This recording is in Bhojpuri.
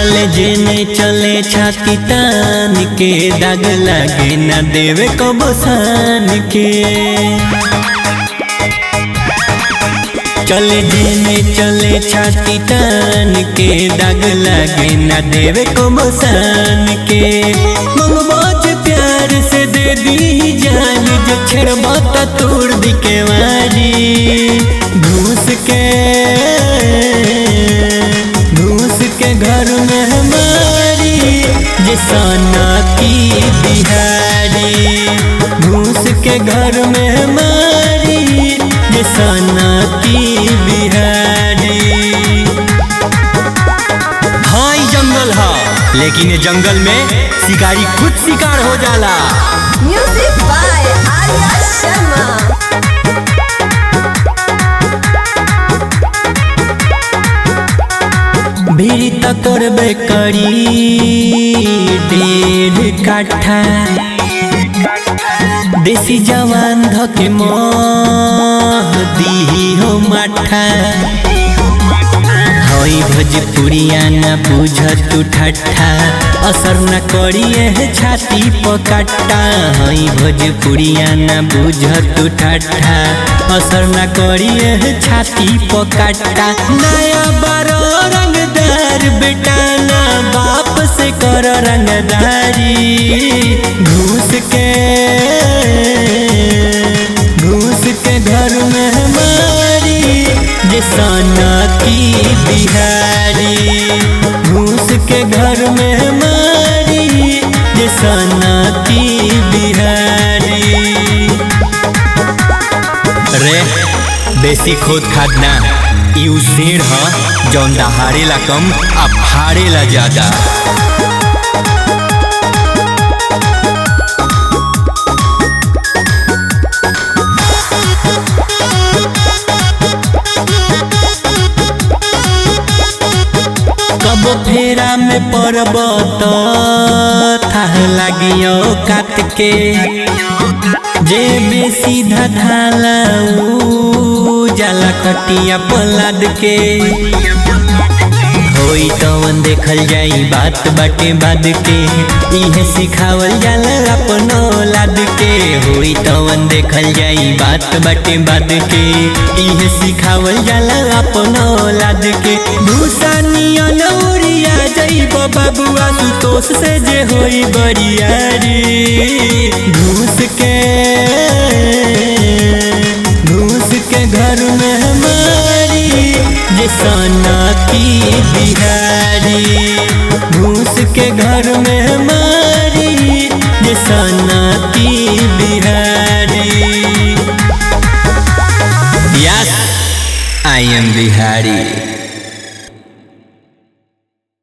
चले जेने चले छाती तान के दाग लागे ना देवे को बसान के चले जेने चले छाती तान के दाग लागे ना देवे को बसान के ममबाज प्यार से दे दी जान जो छेड़बा तोड़ दी के वारी घूस के घूस के घर में हमारी जिसाना की बिहारी घूस के घर में हमारी जिसाना की बिहारी हाँ ई जंगल है लेकिन ये जंगल में शिकारी खुद शिकार हो जाला Music by Arya Sharma. भीड़ त करबे करी डेढ़ काठा देसी जवान धके मोह दी हो माठा हई भोजपुरिया न बुझ तू ठट्ठा असर न करिए छाती पकट्टा हई भोजपुरिया न बुझ तू ठट्ठा असर न करिए छाती पकट्टा नया बारो रंगदार बेटा ना बाप से कर रंगदारी घूस के घूस के घर में हमारी जिसाना की बिहारी घूस के घर में हमारी जिसाना की बिहारी रे बेसी खोद खाद ना यू शेर ह जौन दहाड़ेला कम आ फाड़ेला ज्यादा कब फेरा में पड़ब तो थाह लागियो काट के जे बेसी धाला ऊ जाला खटिया पलाद के होई तवन देखल जाई बात बाटे बाद के इहे सिखावल जाला अपनो लाद के होई तवन देखल जाई बात बाटे बाद के इहे सिखावल जाला अपनो लाद के भूसा नियन उड़िया जाइब बाबुआ सुतोष से जे होई बरियारी घूस के घूस के घर में हमारी जिसाना की बिहारी घूस के घर में हमारी जिसाना की Bihari yes I am Bihari